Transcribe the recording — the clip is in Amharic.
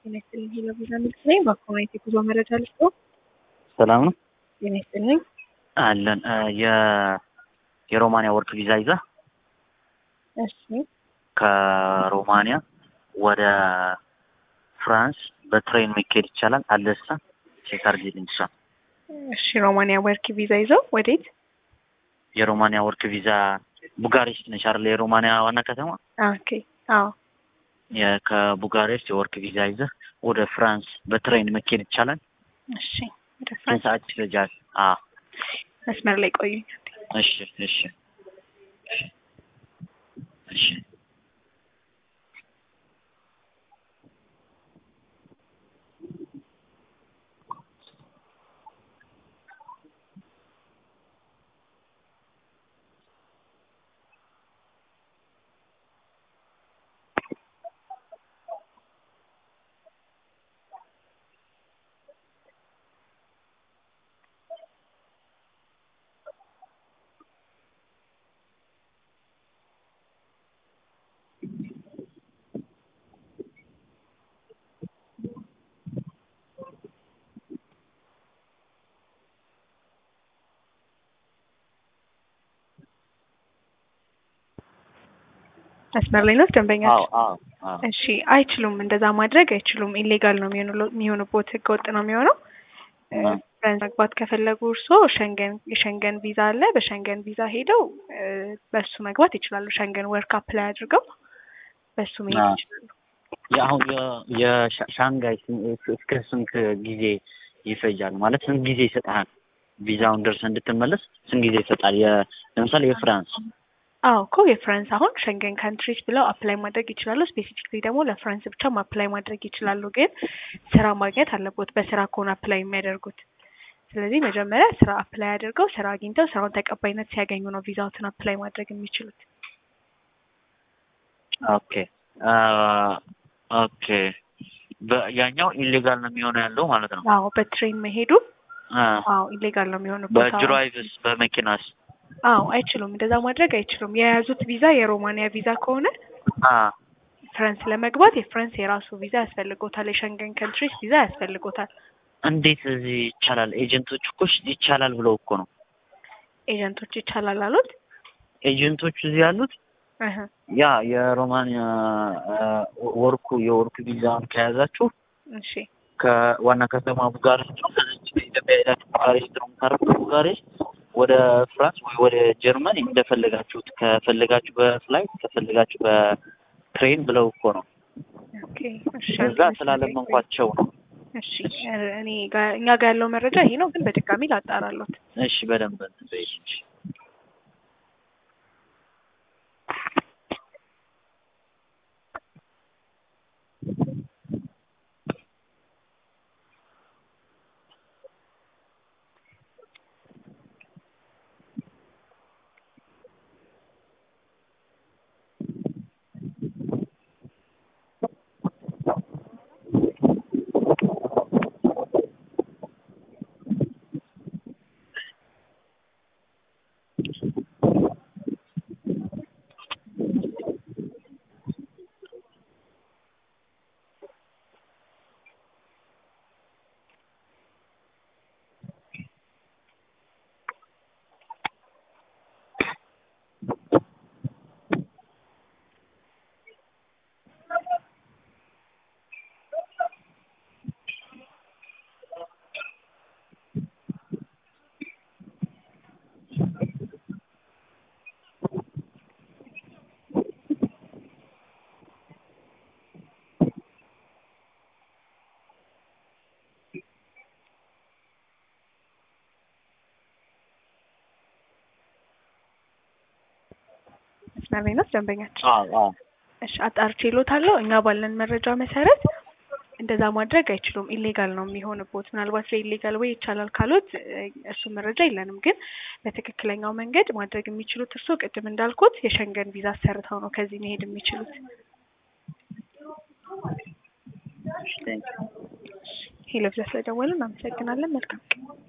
ጤና ይስጥልኝ ሄሎ ቪዛ ሚልክ ነኝ። በኮሚኒቲ ጉዞ መረጃ ልስጦ። ሰላም ነው ጤና ይስጥልኝ። አለን የ የሮማንያ ወርክ ቪዛ ይዛ እሺ ከሮማንያ ወደ ፍራንስ በትሬን መካሄድ ይቻላል? አለሳ ቼክ አድርጊልኝ። እሷ እሺ ሮማንያ ወርክ ቪዛ ይዘው ወዴት? የሮማንያ ወርክ ቪዛ ቡጋሬስት ነች አይደል? የሮማንያ ዋና ከተማ ኦኬ አዎ የ- ከቡጋሬስት የወርክ ቪዛ ይዘህ ወደ ፍራንስ በትሬን መካሄድ ይቻላል? እሺ ወደ ስንት ፍራንስ ሰዓት ይፈጃል? አዎ መስመር ላይ ቆዩኝ። እሺ እሺ እሺ መስመር ላይ ነው ደንበኛችን። አዎ አዎ አዎ እሺ አይችሉም፣ እንደዛ ማድረግ አይችሉም። ኢሌጋል ነው የሚሆኑ- የሚሆኑበት ህገ ወጥ ነው የሚሆነው። እ፣ አ። ፍራንስ መግባት ከፈለጉ እርስዎ ሸንገን የሸንገን ቪዛ አለ። በሸንገን ቪዛ ሄደው እ፣ በሱ መግባት ይችላሉ። ሸንገን ወርክ አፕላይ አድርገው በሱ መሄድ አ። ይችላሉ። የአሁን የሻንጋይ እስከ ስንት ጊዜ ይፈጃል? ማለት ስንት ጊዜ ይሰጥሃል? ቪዛውን ደርሰህ እንድትመለስ ስንት ጊዜ ይሰጣል? የ- ለምሳሌ የፍራንስ አዎ እኮ የፍራንስ አሁን ሸንገን ካንትሪስ ብለው አፕላይ ማድረግ ይችላሉ። ስፔሲፊክሊ ደግሞ ለፍራንስ ብቻም አፕላይ ማድረግ ይችላሉ። ግን ስራ ማግኘት አለቦት በስራ ከሆነ አፕላይ የሚያደርጉት። ስለዚህ መጀመሪያ ስራ አፕላይ አድርገው ስራ አግኝተው ስራውን ተቀባይነት ሲያገኙ ነው ቪዛዎትን አፕላይ ማድረግ የሚችሉት። ኦኬ አ፣ ኦኬ በ- ያኛው ኢሌጋል ነው የሚሆነው ያለው ማለት ነው። አዎ በትሬን መሄዱ አ፣ አዎ ኢሌጋል ነው የሚሆኑበት። አዎ። በድራይቭስ በመኪናስ? አዎ አይችሉም፣ እንደዛ ማድረግ አይችሉም። የያዙት ቪዛ የሮማንያ ቪዛ ከሆነ አ፣ ፍራንስ ለመግባት የፍራንስ የራሱ ቪዛ ያስፈልጎታል። የሸንገን ካንትሪስ ቪዛ ያስፈልጎታል። እንዴት እዚህ ይቻላል? ኤጀንቶች እኮ እሺ ይቻላል ብለው እኮ ነው ኤጀንቶች ይቻላል አሉት። ኤጀንቶቹ እዚህ ያሉት እህ ያ የሮማንያ አ፣ ወርኩ የወርክ ቪዛውን ከያዛችሁ እሺ ከዋና ከተማ ቡጋሬስት ነው። ከዚች ከኢትዮጵያ ሄዳችሁ ቡጋሬስት ነው የምታርፉት። ቡጋሬስት ወደ ፍራንስ ወይ ወደ ጀርመን እንደፈለጋችሁት ከፈለጋችሁ በፍላይት ከፈለጋችሁ በትሬን ብለው እኮ ነው። ኦኬ እሺ እዛ ስላለመንኳቸው ነው። እሺ እኔ ጋ- እኛ ጋር ያለው መረጃ ይሄ ነው፣ ግን በድጋሚ ላጣራሎት። እሺ በደንብ እንትን በይ እሺ። መስመር ላይ ነው ደንበኛችን። አዎ አዎ እሺ አጣርቼ እሎታለሁ። እኛ ባለን መረጃ መሰረት እንደዛ ማድረግ አይችሉም። ኢሌጋል ነው የሚሆንቦት። ምናልባት ለኢሌጋል ወይ ይቻላል ካሉት እ፣ እሱ መረጃ የለንም። ግን በትክክለኛው መንገድ ማድረግ የሚችሉት እርስዎ ቅድም እንዳልኩት የሸንገን ቪዛ ሰርተው ነው ከዚህ መሄድ የሚችሉት። ቴንክ ዩ ሄሎ ቪዛ ስለደወልን እናመሰግናለን። መልካም ቀን።